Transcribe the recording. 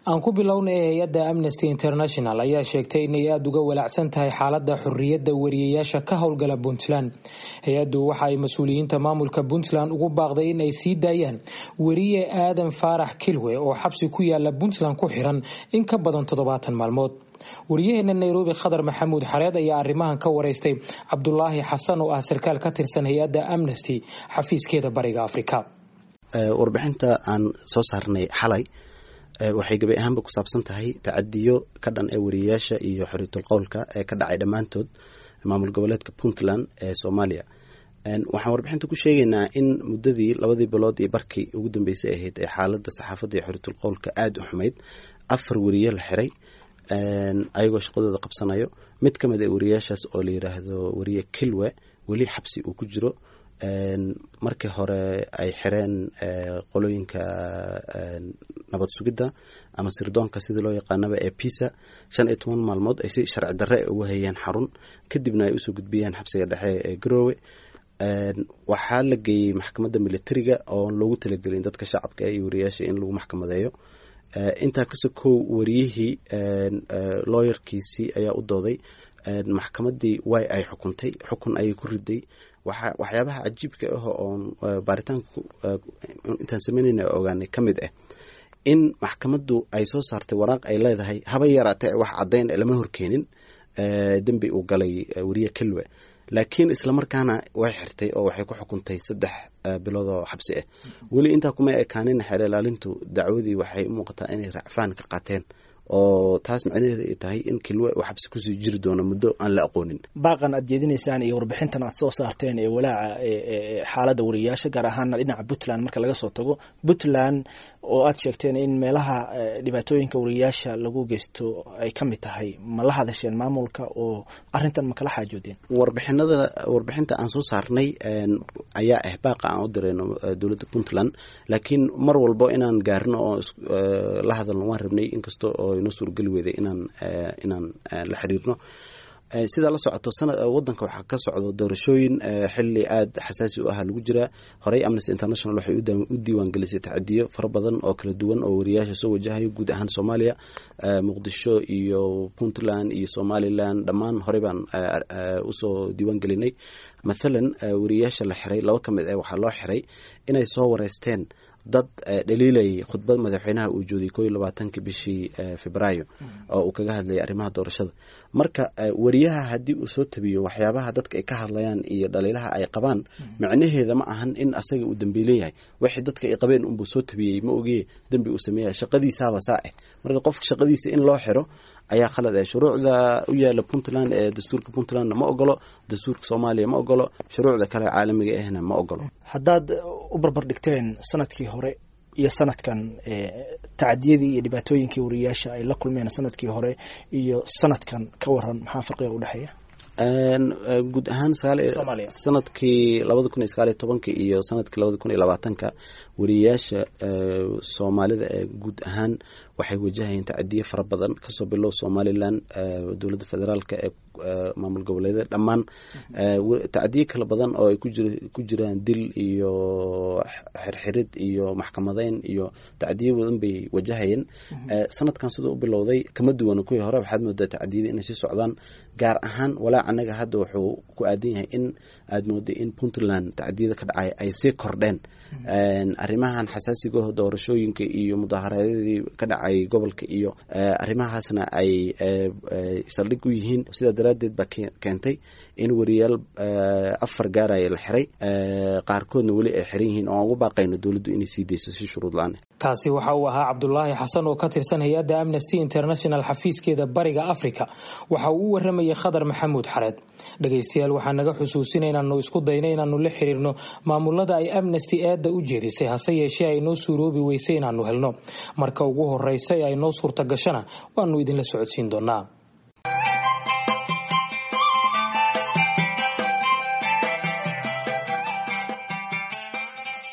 aan ku bilownay hay-adda amnesty international ayaa sheegtay inay aada uga walaacsan tahay xaalada xorriyadda wariyayaasha ka howlgala puntland hay-addu waxa ay mas-uuliyiinta maamulka puntland ugu baaqday in ay sii daayaan weriye aadan faarax kilwe oo xabsi ku yaala puntland ku xiran in ka badan toddobaatan maalmood wariyaheena nairobi khadar maxamuud xareed ayaa arrimahan ka wareystay cabdulaahi xasan oo ah sarkaal ka tirsan hay-adda amnesty xafiiskeeda bariga afrika warbixinta aan soo saarnay xalay waxay gabi ahaanba ku saabsan tahay tacadiyo ka dhan ee wariyayaasha iyo xoriyatul qowlka ee ka dhacay dhammaantood maamul goboleedka puntland ee soomaaliya waxaan warbixinta ku sheegaynaa in muddadii labadii bilood iyo barkii ugu dambeysay ahayd ee xaaladda saxaafadda iyo xoriyatul qowlka aada u xumayd afar wariye la xiray ayagoo shaqadooda qabsanayo mid ka mid a wariyayaashaas oo la yiraahdo wariye kilwe weli xabsi uu ku jiro markii hore ay xireen qolooyinka nabad sugidda ama sirdoonka sidii loo yaqaanaba ee pisa shan iyo toban maalmood ay si sharci darre uga hayeen xarun kadibna ay usoo gudbiyeen xabsiga dhexe ee garoowe waxaa la geeyey maxkamadda militariga oo loogu talagelin dadka shacabka iyo wariyayaasha in lagu maxkamadeeyo intaa kasoo kow wariyihii looyarkiisii ayaa u dooday maxkamaddii way ay xukuntay xukun ayay ku riday waxyaabaha cajiibka ah oon baaritaanka intaan sameynayna ogaanay ka mid ah in maxkamaddu ay soo saartay waraaq ay leedahay haba yaraatee wax caddayn lama horkeenin dembi uu galay wariye kelwe laakiin islamarkaana way xirtay oo waxay ku xukuntay saddex bilood oo xabsi ah weli intaa kuma ekaanin xeer ilaalintu dacwadii waxay u muuqataa inay racfaan ka qaateen oo taas macnaheedu ay tahay in kilwe uu xabsi kusii jiri doono muddo aan la aqoonin baaqan aad jeedinaysaan iyo warbixintan aad soo saarteen ee walaaca xaaladda wariyayaasha gaar ahaana dhinaca puntland marka laga soo tago puntland oo aad sheegteen in meelaha dhibaatooyinka wariyayaasha lagu geysto ay ka mid tahay ma la hadasheen maamulka oo arintan ma kala xaajoodeen warbixinada warbixinta aan soo saarnay ayaa ah baaqa aan u dirayno dowladda puntland laakiin mar walbo inaan gaarino oo la hadalno waan rabnay inkasta oo inoo suurgeli weyday inaan inaan la xiriirno sidaa la socoto wadanka waxaa ka socdo doorashooyin xili aada xasaasi u ah lagu jiraa horey amnesty international waxay u diiwaan gelisay tacadiyo fara badan oo kala duwan oo wariyaasha soo wajahayo guud ahaan soomaaliya muqdisho iyo puntland iyo somalilan dhammaan horey baan usoo diiwaan gelinay mathalan wariyayaasha la xiray laba ka mid ah waxaa loo xiray inay soo wareysteen dad dhaliilayay khudbad madaxweynaha uu joodiyay koo iyo labaatanki bishii febraayo oo uu kaga hadlayay arrimaha doorashada marka wariyaha haddii uu soo tabiyo waxyaabaha dadka ay ka hadlayaan iyo dhaliilaha ay qabaan macnaheeda ma ahan in asaga uu dembiile yahay wixii dadka ay qabeen unbuu soo tabiyey ma ogeye dembi uu sameeya shaqadiisaaba saa ah marka qofka shaqadiisa in loo xiro ayaa khalad ah shuruucda u yaala puntland ee dastuurka puntlandna ma ogolo dastuurka soomaaliya ma ogolo shuruucda kale caalamiga ahna ma ogolo haddaad u barbar dhigteen sanadkii hore iyo sanadkan tacadiyadii iyo dhibaatooyinkii wariyayaasha ay la kulmeen sanadkii hore iyo sanadkan ka waran maxaa farqiga udhexeeya guud ahaan sanadkii labada kun iyo sagaal iyo tobanka iyo sanadkii labada kun iyo labaatanka wariyayaasha soomaalida ee guud ahaan waxay wajahayeen tacadiyo fara badan kasoo bilow somalilan dowladda federaalka ee maamul goboleedyada dhammaan tacadiyo kala badan oo ay ku jiraan dil iyo xirxirid iyo maxkamadeyn iyo tacadiyo badan bay wajahayeen sanadkan siduu u bilowday kama duwana kuwii hore waxaad moodaa tacadiyada inay sii socdaan gaar ahaan walaac anaga hadda wuxuu ku aadan yahay in aad mooday in puntland tacadiyada ka dhacay ay sii kordheen arrimahan xasaasigaho doorashooyinka iyo mudaharaadyadii ka dhacay gobolka iyo arrimahaasna ay saldhig u yihiin sidaa daraaddeed baa keentay in wariyaal afar gaaraya la xiray qaarkoodna weli ay xiran yihiin oo aan ugu baaqayno dowladdu inay sii dayso si shuruud la-aan kaasi waxa uu ahaa cabdulaahi xasan oo ka tirsan hay-adda amnesty international xafiiskeeda bariga africa waxa uu u waramayay khadar maxamuud xareed dhegaystayaal waxaa naga xusuusina inaanu isku dayno inaanu la xiriirno maamulada ay amnesty eedda u jeedisay hase yeeshee ay noo suuroobi weysay inaanu helno marka ugu horeysa ee ay noo suurta gashana waanu idinla socodsiin doonaa